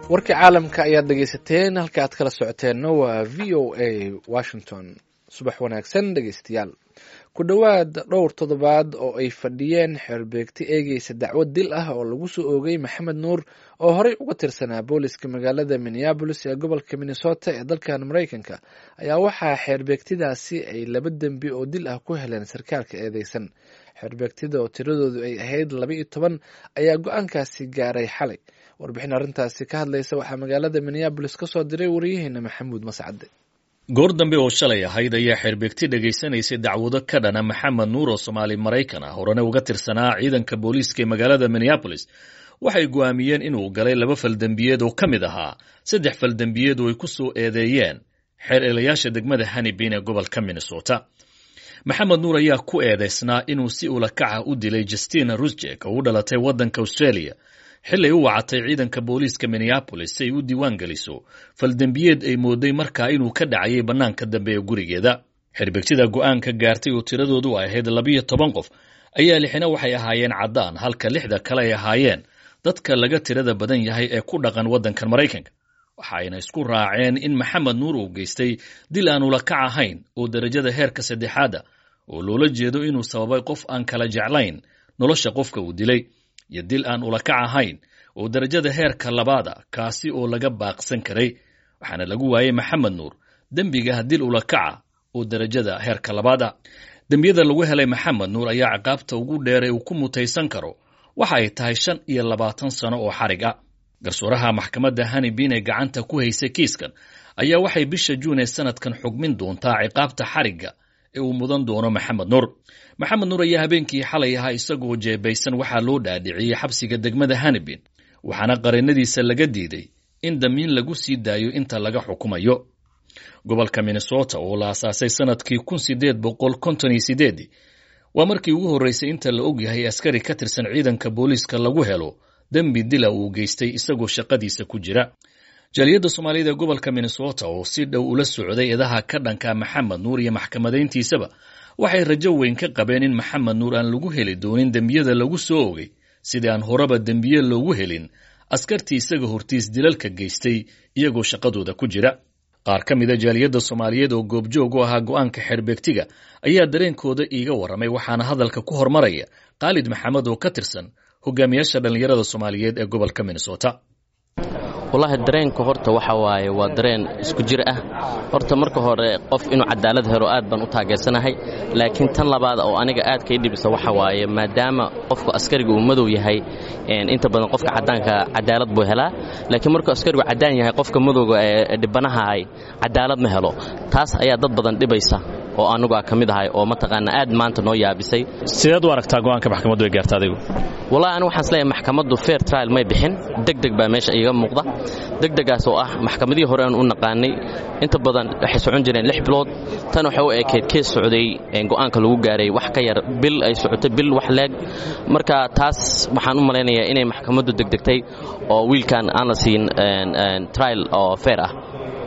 warkii caalamka ayaad dhegaysateen halka aad kala socoteenna waa v o a washington subax wanaagsan dhegaystayaal ku dhowaad dhowr toddobaad oo ay fadhiyeen xeerbeegti eegeysa dacwad dil ah oo lagu soo oogay maxamed nuur oo horey uga tirsanaa booliska magaalada minneabolis ee gobolka minnesota ee dalkan maraykanka ayaa waxaa xeerbeegtidaasi ay laba dembi oo dil ah ku heleen sarkaalka eedeysan xeerbeegtida oo tiradoodu ay ahayd laba iyo toban ayaa go-aankaasi gaaray xalay warbixin arrintaasi ka hadlaysa waxaa magaalada minneabolis ka soo diray wariyaheena maxamuud mascade goor dambe oo shalay ahayd ayaa xeerbeegti dhegaysanaysay dacwado ka dhana maxamed nuur oo soomaali maraykan ah horena uga tirsanaa ciidanka booliiska ee magaalada minneabolis waxay go'aamiyeen inuu galay laba faldembiyeed oo ka mid ahaa saddex faldembiyeed oo ay ku soo eedeeyeen xeer eelayaasha degmada hanibin ee gobolka minnesota maxamed nuur ayaa ku eedaysnaa inuu si ulakaca u dilay justina rusjek oo u dhalatay waddanka australia xilay u wacatay ciidanka booliiska minneabolis si ay u diiwaan geliso faldembiyeed ay mooday markaa inuu ka dhacayay bannaanka dambe ee gurigeeda xerbegtida go'aanka gaartay oo tiradoodu ay ahayd labiyo toban qof ayaa lixina waxay ahaayeen caddaan halka lixda kale ay ahaayeen dadka laga tirada badan yahay ee ku dhaqan waddankan maraykanka waxayna isku raaceen in maxamed nuur uu geystay dil aan ulakac ahayn oo derajada heerka saddexaada oo loola jeedo inuu sababay qof aan kala jeclayn nolosha qofka uu dilay iyo dil aan ulakac ahayn oo derajada heerka labaada kaasi oo laga baaqsan karay waxaana lagu waayey maxamed nuur dembiga dil ulakaca oo derajada heerka labaada dembiyada lagu helay maxamed nuur ayaa ciqaabta ugu dheeray uu ku mutaysan karo waxa ay tahay shan iyo labaatan sano oo xarig ah garsooraha maxkamadda hanibin ee gacanta ku haysay kiiskan ayaa waxay bisha juun ee sanadkan xugmin doontaa ciqaabta xarigga ee uu mudan doono maxamed nuur maxamed nuur ayaa habeenkii xalay ahaa isagoo jeebaysan waxaa loo dhaadhiciyey xabsiga degmada hanibin waxaana qareennadiisa laga diiday in damiin lagu sii daayo inta laga xukumayo gobolka minnesota oo la asaasay sanadkii kun sideed boqol konton iyo sideedii waa markii ugu horreysay inta la ogyahay askari ka tirsan ciidanka booliiska lagu helo dembi dila uu geystay isagoo shaqadiisa ku jira jaaliyadda soomaaliyada ee gobolka minnesota oo si dhow ula socday eedaha ka dhanka maxamed nuur iyo maxkamadayntiisaba waxay rajo weyn ka qabeen in maxamed nuur aan lagu heli doonin dembiyada lagu soo ogay sidii aan horeba dembiye loogu helin askartii isaga hortiis dilalka geystay iyagoo shaqadooda ku jira qaar ka mida jaaliyadda soomaaliyeed oo goobjoog u ahaa go'aanka xeerbeegtiga ayaa dareenkooda iiga warramay waxaana hadalka ku hormaraya khaalid maxamed oo ka tirsan hogaamiyaasha dhallinyarada soomaaliyeed ee gobolka minnesota wallaahi dareenka horta waxa waaye waa dareen isku jir ah horta marka hore qof inuu cadaalad helo aad baan u taageersanahay laakiin tan labaad oo aniga aad kay dhibisa waxa waaye maadaama qofku askariga uu madow yahay inta badan qofka caddaanka cadaalad buu helaa laakiin markuu askarigu caddaan yahay qofka madowga ee dhibanahaay cadaalad ma helo taas ayaa dad badan dhibaysa oo anigu a ka mid ahay oo mataqaana aad maanta noo yaabisay sideed u aragtaa go'aanka maxkamaddu ay gaarta adigu wallahi anigu waxaan isleeyahay maxkamaddu fair trial may bixin degdeg baa meesha iiga muuqda degdegaas oo ah maxkamadihii hore aan u naqaanay inta badan waxay socon jireen lix bilood tan waxay u ekayd kees socday go'aanka lagu gaaray wax ka yar bil ay socotay bil wax leeg marka taas waxaan u malaynayaa inay maxkamaddu degdegtay oo wiilkan aan la siin trial oo fair ah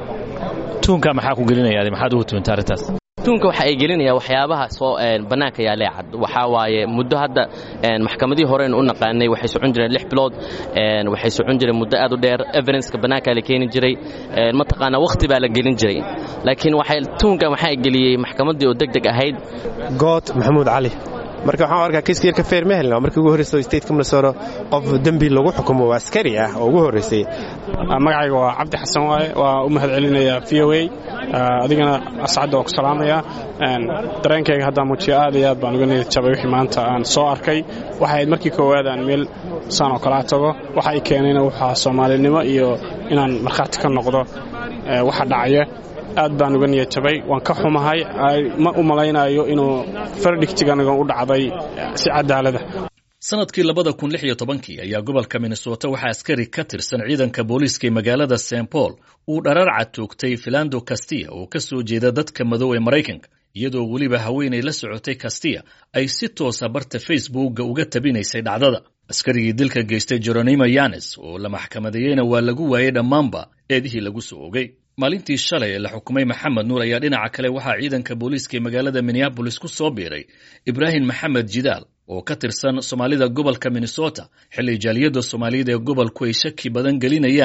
tuunka maxaa ku gelinaya maxaad ugu tuunta arrintaas tuunka waxa ay gelinaya waxyaabaha soo bannaanka yaalee cad waxaa waaye muddo hadda maxkamadihii horeen u naqaanay waxay socon jireen lix bilood waxay socon jireen muddo aad u dheer evidenceka bannaankaa la keeni jiray mataqaanaa wakhti baa la gelin jiray laakiin waxay tuunkan waxaa geliyey maxkamaddii oo deg deg ahayd good maxamuud cali marka waxaan arkaa kiiska yarka feer ma helna markii ugu horreysa stateka minnesota qof dembi lagu xukumo waa askari ah oo ugu horreysay magacayga waa cabdi xasan waaye waa u mahad celinaya v o a adigana ascadda waa ku salaamaya dareenkayga haddaan muujiyo aad iyo aad baan uga niyad jabay wixii maanta aan soo arkay waxay ahayd markii koowaad aan meel saan oo kalaa tago waxa ay keenayna waxaa soomaalinimo iyo inaan markhaati ka noqdo waxa dhacaya aad baan uga niyad jabay waan ka xumahay ma u malaynayo inuu fardhigtiganigan u dhacday si cadaalada sanadkii labada kun lix iyo tobankii ayaa gobolka minnesota waxaa askari ka tirsan ciidanka booliiska ee magaalada st paul uu dhararca toogtay filando kastiya oo ka soo jeeda dadka madow ee maraykanka iyadoo weliba haweenay la socotay kastiya ay si toosa barta facebookga uga tabinaysay dhacdada askarigii dilka geystay jeronimo yanes oo la maxkamadeeyeyna waa lagu waayey dhammaanba eedihii lagu soo ogay maalintii shalay ee la xukumay maxamed nuur ayaa dhinaca kale waxaa ciidanka booliiska ee magaalada minneabolis ku soo biiray ibraahim maxamed jidaal oo ka tirsan soomaalida gobolka minnesota xilli jaaliyadda soomaaliyada ee gobolku ay shaki badan gelinayaan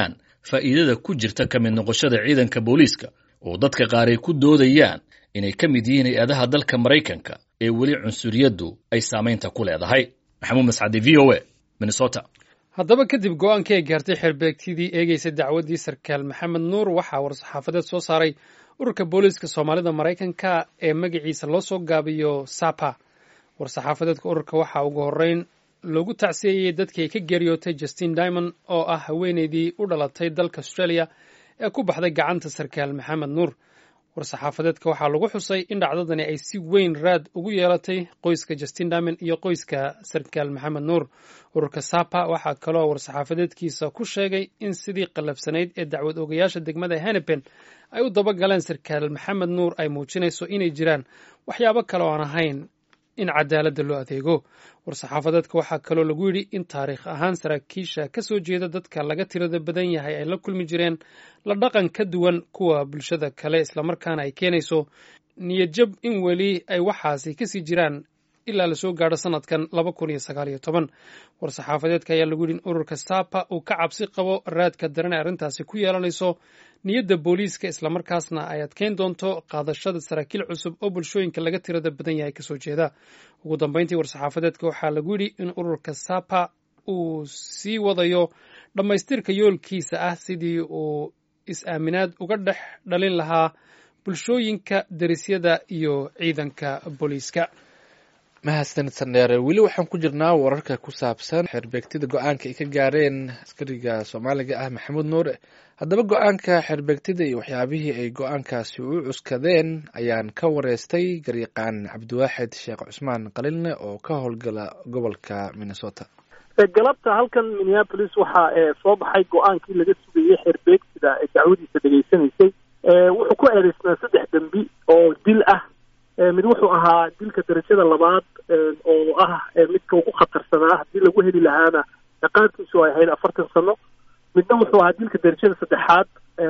faa'iidada ku jirta ka mid noqoshada ciidanka booliiska oo dadka qaar ay ku doodayaan inay ka mid yihiin hay-adaha dalka maraykanka ee weli cunsuriyaddu ay saamaynta ku leedahay maxamuud mascadi v o a minnesota haddaba kadib go-aankii ay gaartay xeerbeegtidii eegeysa dacwaddii sarkaal maxamed nuur waxaa war-saxaafadeed soo saaray ururka booliiska soomaalida maraykanka ee magaciisa loo soo gaabiyo sapa war-saxaafadeedka ururka waxaa ugu horreyn loogu tacsiyeeyey dadkii ay ka geeriyootay justin dimond oo ah haweeneydii u dhalatay dalka australia ee ku baxday gacanta sarkaal maxamed nuur war-saxaafadeedka waxaa lagu xusay in dhacdadani ay si weyn raad ugu yeelatay qoyska justin dimond iyo qoyska sarkaal maxamed nuur ururka sapa waxaa kaloo war-saxaafadeedkiisa ku sheegay in sidii qallafsanayd ee dacwad ogayaasha degmada henepen ay u dabagaleen sarkaal maxamed nuur ay muujinayso inay jiraan waxyaabo kale oo aan ahayn in cadaaladda loo adeego war-saxaafadeedka waxaa kaloo lagu yidhi in taariikh ahaan saraakiisha ka soo jeeda dadka laga tirada badan yahay ay la kulmi jireen la dhaqan ka duwan kuwa bulshada kale islamarkaana ay keenayso niyadjab in weli ay waxaasi kasii jiraan ilaa lasoo gaadho sanadkan laba kun iyo sagaal iyo toban war-saxaafadeedka ayaa lagu yidhi in ururka sapa uu ka cabsi qabo raadka daran ee arrintaasi ku yeelanayso niyadda booliiska islamarkaasna ay adkeyn doonto qaadashada saraakiil cusub oo bulshooyinka laga tirada badan yahay kasoo jeeda ugu dambeyntii war-saxaafadeedka waxaa lagu yidhi in ururka sapa uu sii wadayo dhammaystirka yoolkiisa ah sidii uu is-aaminaad uga dhex dhalin lahaa bulshooyinka derisyada iyo ciidanka booliiska mahadsanid sandheere weli waxaan ku jirnaa wararka ku saabsan xeerbeegtida go-aanka ay ka gaareen askariga soomaaliga ah maxamuud nuure haddaba go-aanka xeerbeegtida iyo waxyaabihii ay go-aankaasi u cuskadeen ayaan ka wareystay garyaqaan cabdiwaaxid sheekh cusmaan qalilne oo ka howlgala gobolka minnesota galabta halkan minneapolis waxaa soo baxay go-aankii laga sugayey xeerbeegtida ee dacwadiisa dhegaysanaysay wuxuu ku eedeysnaa saddex dembi oo dil ah mid wuxuu ahaa dilka darajada labaad oo ah midka ugu khatarsanaa haddii lagu heli lahaana ciqaabtiisu ay ahayd afartan sano midna wuxuu ahaa dilka darajada saddexaad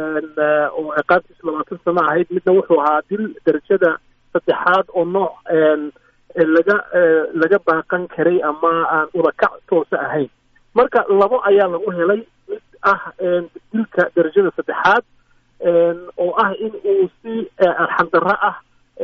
oo ciqaabtiisu labaatan sano ahayd midna wuxuu ahaa dil darajada saddexaad oo nooc laga laga baaqan karay ama aan udakac toosa ahayn marka labo ayaa lagu helay mid ah dilka darajada saddexaad oo ah in uu si arxandarro ah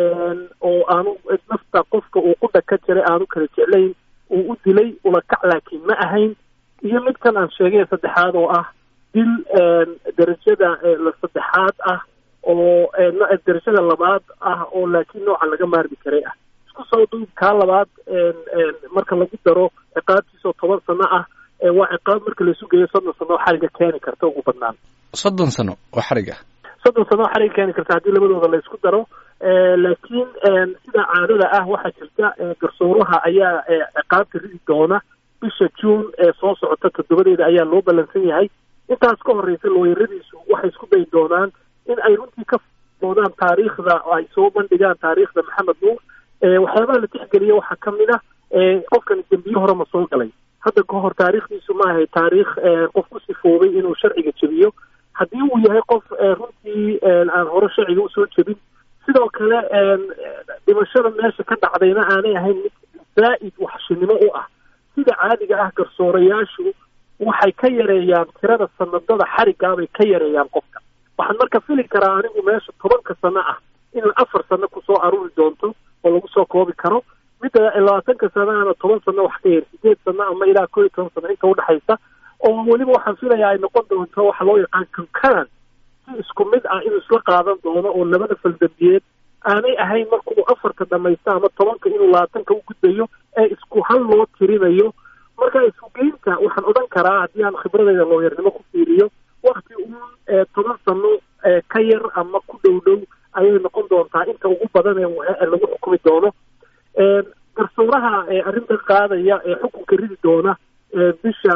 oo aanu nafta qofka uu qudha ka jiray aanu kala jeclayn uu u dilay ulakac laakiin ma ahayn iyo midkan aan sheegay saddexaad oo ah dil darajada la saddexaad ah oo darajada labaad ah oo laakiin nooca laga maarmi karay ah isku soo duub kaa labaad marka lagu daro ciqaabtiisoo toban sano ah waa ciqaab marka laisu geeyo soddon sano oo xariga keeni karta ugu badnaan soddon sano oo xarig ah soddon sano oo xariga keeni karta haddii labadooda la isku daro laakiin sida caadada ah waxaa jirta garsooraha ayaa ciqaabta ridi doona bisha juun ee soo socota toddobadeeda ayaa loo ballansan yahay intaas ka horeysa looyaradiisu waxay isku dayi doonaan in ay runtii ka doodaan taariikhda ay soo bandhigaan taariikhda maxamed nuur waxyaabaha la tixgeliya waxaa ka mid ah qofkani dembiyo hore ma soo galay hadda ka hor taariikhdiisu ma ahay taariikh qof ku sifoobay inuu sharciga jebiyo haddii uu yahay qof runtii aan hore sharciga usoo jebin sidoo kale dhimashada meesha ka dhacdayna aanay ahayn mid zaa'id waxshinimo u ah sida caadiga ah garsoorayaashu waxay ka yareeyaan tirada sanadada xarigaabay ka yareeyaan qofka waxaan marka fili karaa anigu meesha tobanka sano ah inay afar sano kusoo aruuri doonto oo lagu soo koobi karo midda labaatanka sanaana toban sano wax ka yar sideed sano ama ilaa koo iyo toban sano inta udhexaysa oo weliba waxaan filayaa ay noqon doonto waxa loo yaqaan concurrent si isku mid ah inuu isla qaadan doono oo labada faldambiyeed aanay ahayn markuu afarta dhamaysta ama tobanka inuu labaatanka u gudbayo ee isku hal loo tirinayo marka isugeynta waxaan odhan karaa haddii aan khibradayda looyarnimo ku fiiriyo wakti uun toban sano ka yar ama ku dhow dhow ayay noqon doontaa inta ugu badan ee lagu xukumi doono garsooraha arrintan qaadaya ee xukunka ridi doona bisha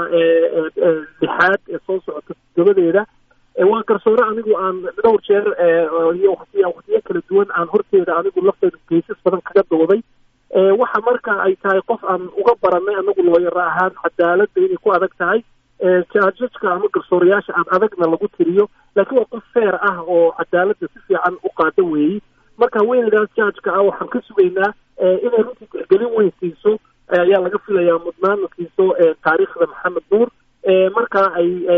lixaad ee soo socota toddobadeeda waa garsoore anigu aan dhowr jeer iyo watiy waqtiyo kala duwan aan horteeda anigu lafteedu geysas badan kaga dooday waxa marka ay tahay qof aan uga baranay anagu looyaro ahaan cadaaladda inay ku adag tahay jaajajka ama garsoorayaasha aan adagna lagu tiriyo laakiin waa qof feer ah oo cadaaladda si fiican u qaada weeyey marka haweeneydaas jaajka ah waxaan ka sugaynaa inay runtii tixgelin weyn siiso ayaa laga filayaa mudnaana siiso taariikhda maxamed nuur marka ay siiso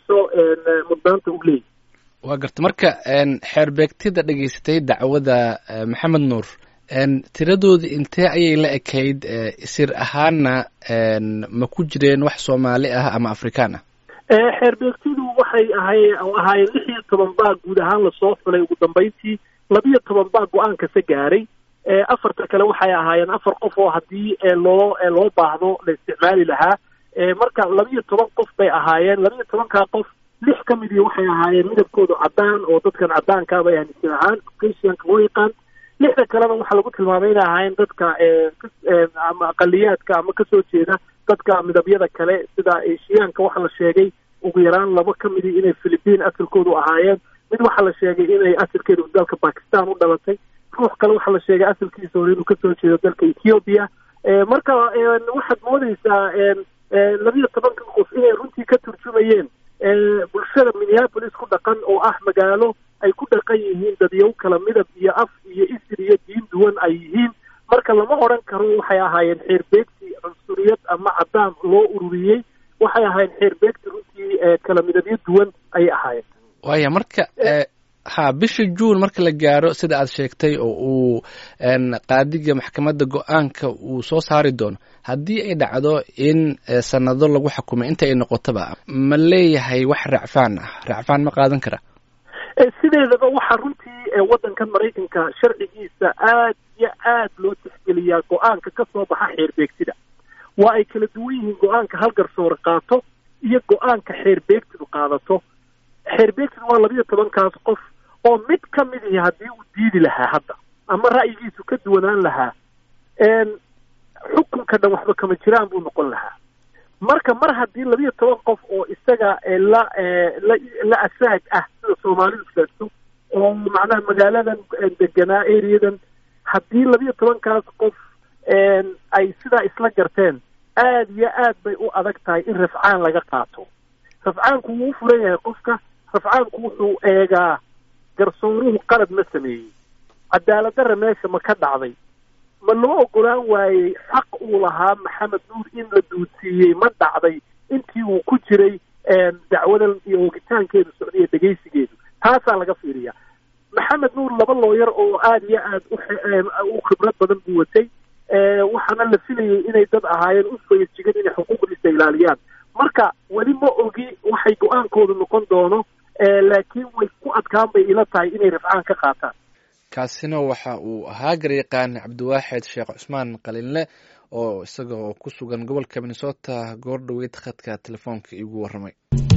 kaleeto mudnaanta u leeyahy waa garta marka xeerbeegtida dhegaysatay dacwada maxamed nuur tiradooda intee ayay la ekayd sir ahaanna ma ku jireen wax soomaali ah ama afrikaan ah xeerbeegtidu waxay ahay ahaayeen lix iyo toban baa guud ahaan lasoo xulay ugu dambayntii labiyo toban baa go-aankase gaaray afarta kale waxay ahaayeen afar qof oo haddii loo loo baahdo la isticmaali lahaa marka labiyo toban qof bay ahaayeen labiyo tobankaa qof lix ka midii waxay ahaayeen midabkoodu caddaan oo dadkan caddaankaaba aaminsan ahaan caucasianka loo yaqaan lixda kalena waxaa lagu tilmaamay inay ahaayeen dadka ama aqaliyaadka ama kasoo jeeda dadka midabyada kale sida eshiyaanka waxaa la sheegay ugu yaraan laba ka midii inay philipiin asalkoodu ahaayeen mid waxaa la sheegay inay asalkeedu dalka bakistan u dhalatay ruux kale waxaa la sheegay asalkiisa hore inuu kasoo jeedo dalka ethiopia marka waxaad moodeysaa labiyo tobanka qof inay runtii ka turjumayeen bulshada minneapolis ku dhaqan oo ah magaalo ay ku dhaqan yihiin dadyow kala midab iyo af iyo isir iyo diin duwan ay yihiin marka lama odran karo waxay ahaayeen xeerbeegti cunsuriyad ama caddaan loo ururiyey waxay ahaayeen xeerbeegti runtii kala midabyo duwan ayay ahaayeen waaya marka ha bisha juun marka la gaaro sida aad sheegtay oo uu qaadiga maxkamadda go-aanka uu soo saari doono haddii ay dhacdo in sanado lagu xukumay inta ay noqotaba ma leeyahay wax racfaan ah racfaan ma qaadan kara sideedaba waxaa runtii waddankan maraykanka sharcigiisa aad iyo aad loo tixgeliyaa go-aanka ka soo baxa xeerbeegtida waa ay kala duwan yihiin go-aanka hal garsoore qaato iyo go-aanka xeerbeegtidu qaadato xeerbeegtidu waa labiyo tobankaas qof oo mid ka mid ihi haddii uu diidi lahaa hadda ama ra'yigiisu ka duwanaan lahaa xukunka dhan waxba kama jiraan buu noqon lahaa marka mar haddii labiyo toban qof oo isaga la la la asaag ah sida soomaalidu sheegto oo macnaha magaaladan deganaa areadan haddii labiyo tobankaas qof ay sidaa isla garteen aad iyo aad bay u adag tahay in rafcaan laga qaato rafcaanku wuu u furan yahay qofka rafcaanku wuxuu eegaa garsooruhu qalad ma sameeyey cadaaladdarra meesha ma ka dhacday ma loo ogolaan waayey xaq uu lahaa maxamed nuur in la duudsiiyey ma dhacday intii uu ku jiray dacwadan iyo oogitaankeedu socday iyo dhegaysigeedu taasaa laga fiiriyaa maxamed nuur laba looyar oo aada iyo aad u khibrad badan buu watay waxaana la filayay inay dad ahaayeen u fayajigan inay xuquuqdiisa ilaaliyaan marka weli ma ogi waxay go-aankoodu noqon doono laakiin way ku adkaan bay ila tahay inay rafcaan ka qaataan kaasina waxa uu ahaa garyaqaan cabdiwaaxid sheekh cusmaan qalinle oo isagoo ku sugan gobolka minnesota goor dhoweyd khadka telefoonka iigu warramay